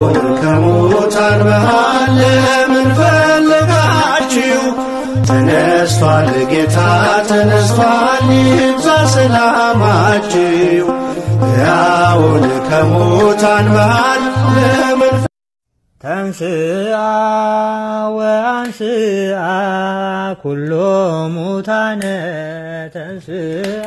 ከሙታን መሃል ለምን ፈለጋችሁ? ተነስቷል ጌታ ተነስቷል፣ ይብዛ ሰላማችሁ። ሕያውን ከሙታን መሃል ለምን ተንስአ ወአንስአ ኩሎ ሙታነ ተንስአ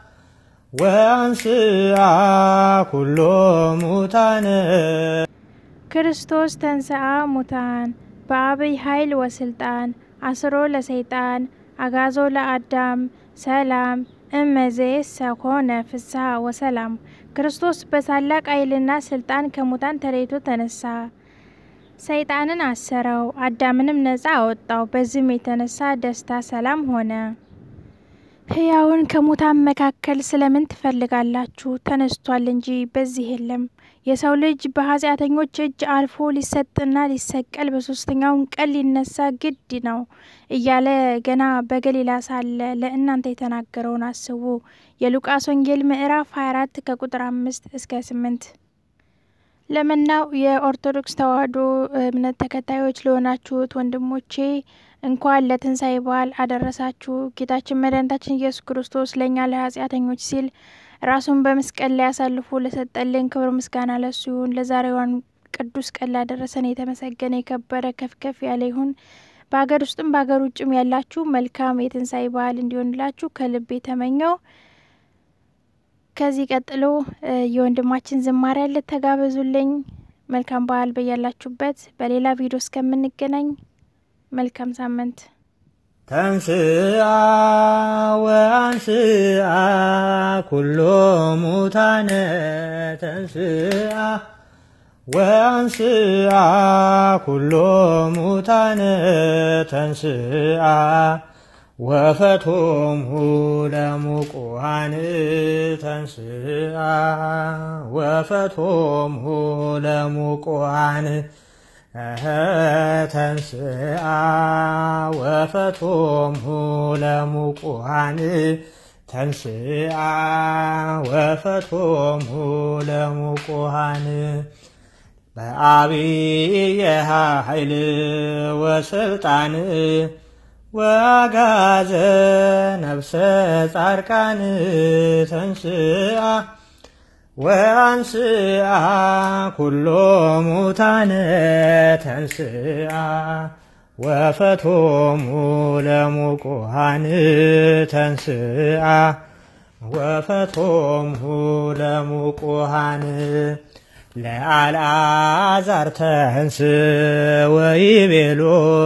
ወአንስአ ኩሎ ሙታነ ክርስቶስ ተንሥአ ሙታን በአብይ ኃይል ወስልጣን አስሮ ለሰይጣን አጋዞ ለአዳም ሰላም እመዜሰ ኮነ ፍስሐ ወሰላም። ክርስቶስ በታላቅ ኃይልና ስልጣን ከሙታን ተለይቶ ተነሳ። ሰይጣንን አሰረው፣ አዳምንም ነፃ አወጣው። በዚህም የተነሳ ደስታ፣ ሰላም ሆነ። ሕያውን ከሙታን መካከል ስለምን ትፈልጋላችሁ? ተነስቷል እንጂ በዚህ የለም። የሰው ልጅ በኃጢአተኞች እጅ አልፎ ሊሰጥና ሊሰቀል በሶስተኛውን ቀን ሊነሳ ግድ ነው እያለ ገና በገሊላ ሳለ ለእናንተ የተናገረውን አስቡ። የሉቃስ ወንጌል ምዕራፍ 24 ከቁጥር አምስት እስከ ስምንት ለመላው የኦርቶዶክስ ተዋሕዶ እምነት ተከታዮች ለሆናችሁት ወንድሞቼ እንኳን ለትንሣኤ በዓል አደረሳችሁ። ጌታችን መድኃኒታችን ኢየሱስ ክርስቶስ ለእኛ ለኃጢአተኞች ሲል ራሱን በመስቀል ላይ አሳልፎ ለሰጠልን ክብር ምስጋና ለሱ ይሁን። ለዛሬዋን ቅዱስ ቀን ላደረሰን የተመሰገነ የከበረ ከፍ ከፍ ያለ ይሁን። በሀገር ውስጥም በሀገር ውጭም ያላችሁ መልካም የትንሣኤ በዓል እንዲሆንላችሁ ከልብ የተመኘው። ከዚህ ቀጥሎ የወንድማችን ዝማሬ ያለ ተጋበዙልኝ። መልካም በዓል በያላችሁበት። በሌላ ቪዲዮ እስከምንገናኝ መልካም ሳምንት። ተንስአ ወአንስአ ኩሎ ሙታነ ተንስአ ወአንስአ ኩሎ ሙታነ ተንስአ ወፈቶሙ ለሙቁሃን ተንስአ ወፈቶሙ ለሙቁሃን ተንስአ ወፈቶሙ ለሙቁሃን ተንስአ ወፈቶሙ ለሙቁሃን በአብየ ኃይል ወስልጣን ወአጋዘ ነፍሰ ጻድቃን ተንስአ ወአንስአ ኩሎ ሙታነ ተንስአ ወፈቶሙ ለሙቁሃን ተንስአ ወፈቶሙ ለሙቁሃን ለአልዓዛር ተንስ ወይቤሎ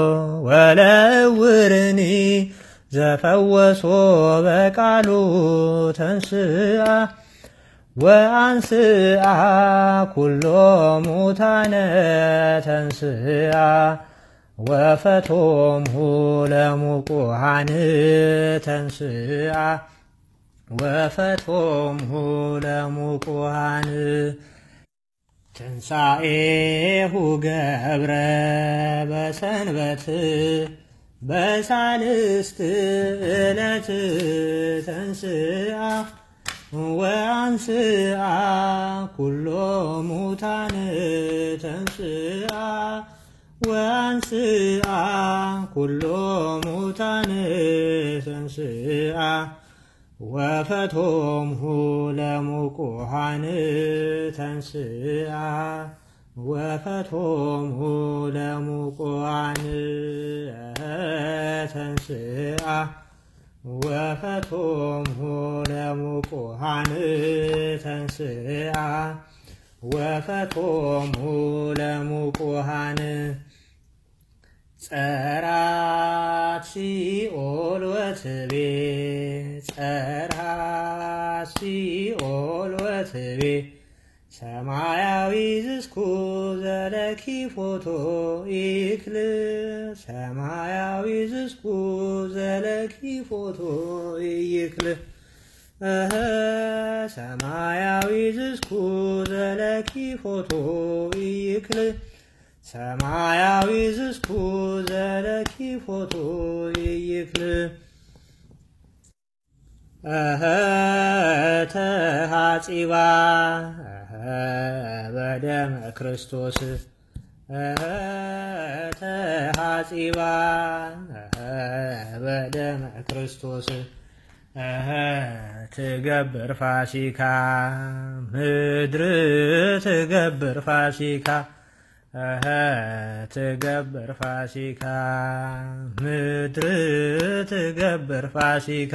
ወለውርኒ ዘፈወሶ በቃሉ ተንስአ ወአንስአ ኩሎ ሙታነ ተንስአ ወፈቶሙ ለሙቁሃን ተንስአ ወፈቶሙ ለሙቁሃን ትንሣኤሁ ገብረ በሰንበት በሳልስት ዕለት ተንስአ ወአንስአ ኩሎ ሙታን ተንስአ ወአንስአ ኩሎ ሙታን ተንስአ ወፈቶምሁ ለሙቁሃን ተንስአ ወፈቶምሁ ለሙቁሃን ተንስአ ወፈቶምሁ ለሙቁሃን ተንስአ ወፈቶምሁ ለሙቁሃን ጸራት ሲኦል ወትቤ ጸራት ሲኦል ወትቤ ሰማያዊ ዝስኩ ዘለኪ ፎቶ ኢክል ሰማያዊ ዝስኩ ዘለኪ ፎቶ ኢክል እህ ሰማያዊ ዝስኩ ዘለኪ ፎቶ ኢክል ሰማያዊ ዝስኩ ዘለኪ ፎቶ ይክል እህ ተሃጺባ እህ በደመ ክርስቶስ ተሐጺባ በደመ ክርስቶስ ትገብር ፋሲካ ምድር ትገብር ፋሲካ ትገብር ፋሲካ ምድር ትገብር ፋሲካ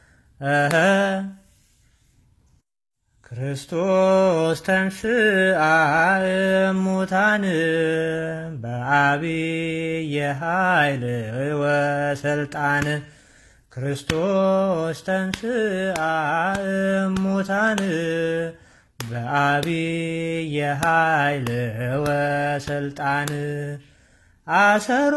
ክርስቶስ ተንሥአ እሙታን በዐቢይ ኃይል ወሥልጣን ክርስቶስ ተንሥአ እሙታን በዐቢይ ኃይል ወሥልጣን አሰሮ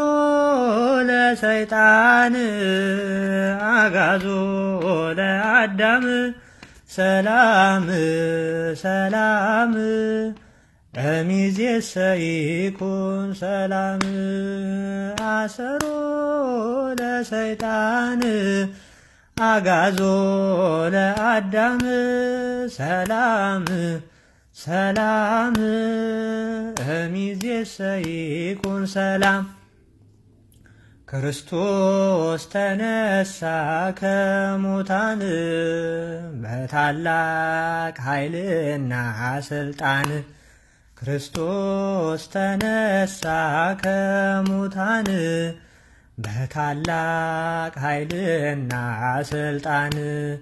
ለሰይጣን አጋዞ ለአዳም ሰላም ሰላም እሚዜሰ ይኩን ሰላም አሰሮ ለሰይጣን አጋዞ ለአዳም ሰላም ሰላም እሚዜሰ ይኩን ሰላም ክርስቶስ ተነሳ ከሙታን በታላቅ ኃይልና ስልጣን ክርስቶስ ተነሳ ከሙታን በታላቅ ኃይልና ስልጣን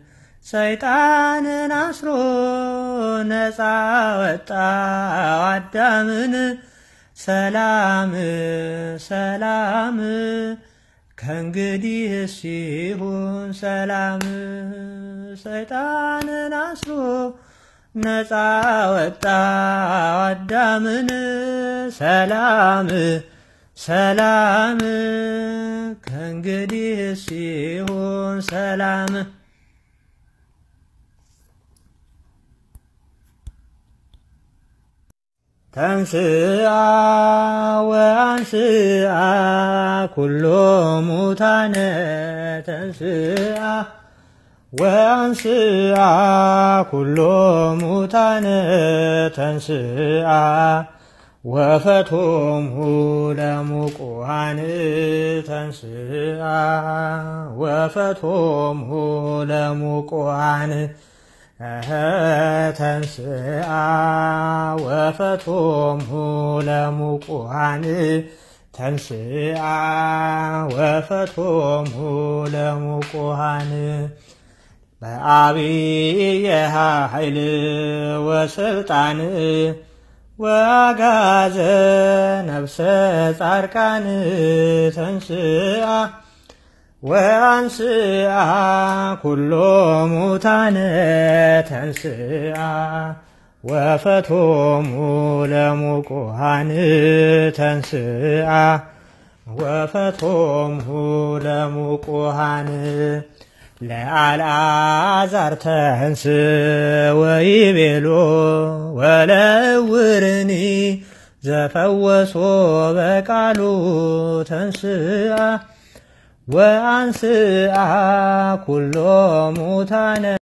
ሰይጣንን አስሮ ነፃ ወጣው አዳምን ሰላም ሰላም ከእንግዲህ ሲሆን ሰላም ሰይጣንን አስሮ ነፃ ወጣው አዳምን ሰላም ሰላም ከእንግዲህ ሲሆን ሰላም ተንስአ ወአንስአ ኩሎ ሙታነ ተንስአ ወአንስአ ኩሎ ሙታነ ተንስአ ወፈቶሙ ለሙቁሃን ተንስአ ወፈቶሙ ለሙቁሃን ተንስአ ወፈቶሙ ለሙቁሃን ተንስአ ወፈቶሙ ለሙቁሃን በዐቢይ ኃይል ወስልጣን ወአጋዘ ነፍሰ ጻድቃን ተንስአ ወአንስአ ኩሎ ሙታነ ተንስአ ወፈቶሙ ለሙቁሃን ተንስአ ወፈቶሙ ለሙቁሃን ለአልዓዛር ተንስ ወይቤሎ ወለውርኒ ዘፈወሶ በቃሉ ተንስአ ወአንስአ ኩሎ ሙታነ